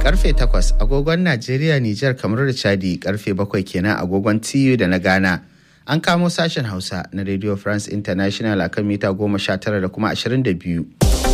karfe 8 agogon Najeriya, Nijar, kamar da Chadi karfe 7 kenan agogon TU da na Ghana. An kamo sashen Hausa na Radio France International a kan mita 19 da kuma 22.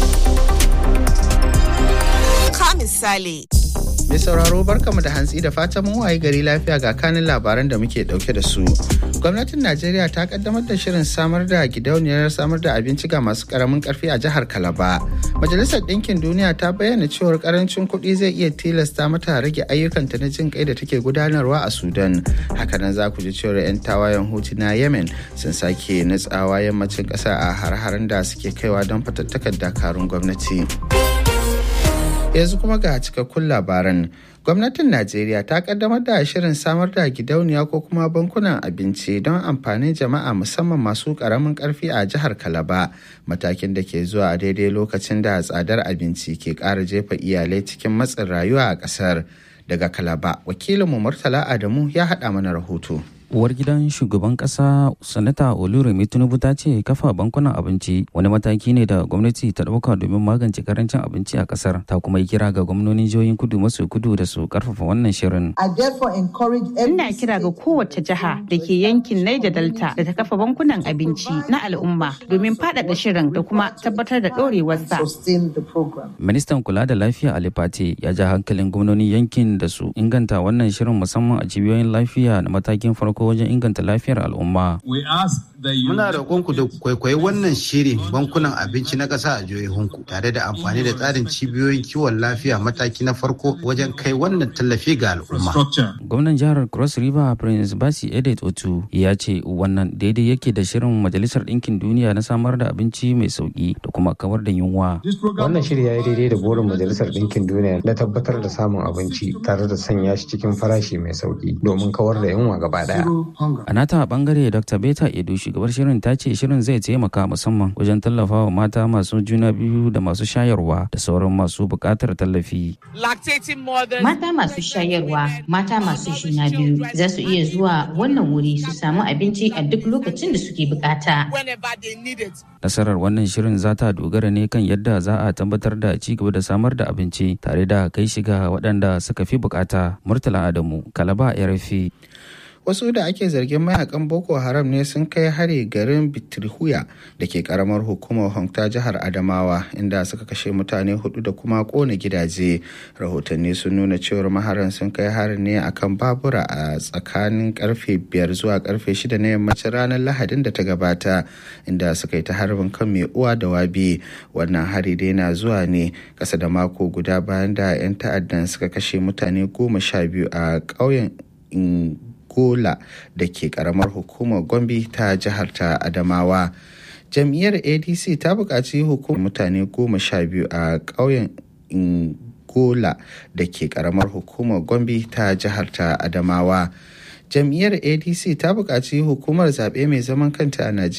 Ka misali. Mai sauraro barkamu da hantsi da fatan mun waye gari lafiya ga kanin labaran da muke dauke da su. Gwamnatin Najeriya ta kaddamar da shirin samar da gidauniyar samar da abinci ga masu karamin karfi a jihar Kalaba. Majalisar Ɗinkin Duniya ta bayyana cewar karancin kuɗi zai iya tilasta mata rage ayyukanta na jin kai da take gudanarwa a Sudan. Hakanan za ku ji cewar 'yan tawayen Hutu na Yemen sun sake nutsawa yammacin ƙasa a har-haren da suke kaiwa don fatattakar dakarun gwamnati. yanzu kuma ga cikakkun labaran gwamnatin najeriya ta kaddamar da shirin samar da gidauniya ko kuma bankunan abinci don amfanin jama'a musamman masu karamin karfi a jihar kalaba matakin da ke zuwa a daidai lokacin da tsadar abinci ke ƙara jefa iyalai cikin matsin rayuwa a ƙasar daga kalaba wakilinmu murtala adamu ya haɗa mana rahoto uwar gidan shugaban kasa sanata oluremi tinubu ta ce kafa bankunan abinci wani mataki ne da gwamnati ta dauka domin magance karancin abinci a kasar ta kuma yi kira ga gwamnonin jihohin kudu maso kudu da su karfafa wannan shirin ina kira ga kowace jiha da ke yankin niger delta da ta kafa bankunan abinci na al'umma domin faɗaɗa shirin da kuma tabbatar da ɗorewarsa ministan kula da lafiya ali pate ya ja hankalin gwamnonin yankin da su inganta wannan shirin musamman a cibiyoyin lafiya na matakin farko farko wajen inganta lafiyar al'umma. Muna roƙonku da kwaikwayi wannan shiri bankunan abinci na ƙasa a jihohinku tare da amfani da tsarin cibiyoyin kiwon lafiya mataki na farko wajen kai wannan tallafi ga al'umma. Gwamnan jihar Cross River Prince Basi Edet Otu ya ce wannan daidai yake da shirin Majalisar Ɗinkin Duniya na samar da abinci mai sauƙi da kuma kawar da yunwa. Wannan shiri ya yi daidai da burin Majalisar Ɗinkin Duniya na tabbatar da samun abinci tare da sanya shi cikin farashi mai sauƙi domin kawar da yunwa gaba ɗaya. A nata bangare Dr. Beta Edo shugabar shirin ta ce shirin zai taimaka musamman wajen tallafawa mata masu juna biyu da masu shayarwa da sauran masu buƙatar tallafi. Mata masu shayarwa, mata masu juna biyu za su iya zuwa wannan wuri su samu abinci a duk lokacin da suke bukata. Nasarar wannan shirin za ta dogara ne kan yadda za a tabbatar da ci gaba da samar da abinci tare da kai shiga waɗanda suka fi bukata. Murtala Adamu, Kalaba RFI. wasu da ake zargin mayakan boko haram ne sun kai hari garin bitirhuya da ke karamar hukumar hongta jihar adamawa inda suka kashe mutane hudu da kuma kona gidaje rahotanni sun nuna cewar maharan sun kai harin ne akan babura a tsakanin karfe biyar zuwa karfe shida na yammacin ranar lahadin da ta gabata inda suka yi ta harbin kan mai uwa da wabi wannan hari dai na zuwa ne kasa da mako guda bayan da 'yan ta'addan suka kashe mutane goma sha biyu a ƙauyen Gola da ke karamar hukumar Gombe ta jihar ta Adamawa. Jam'iyyar ADC ta buƙaci hukumar mutane goma sha biyu a ƙauyen Gola da ke karamar hukumar Gombe ta jihar ta Adamawa. Jam'iyyar ADC ta buƙaci hukumar zaɓe mai zaman kanta a Najeriya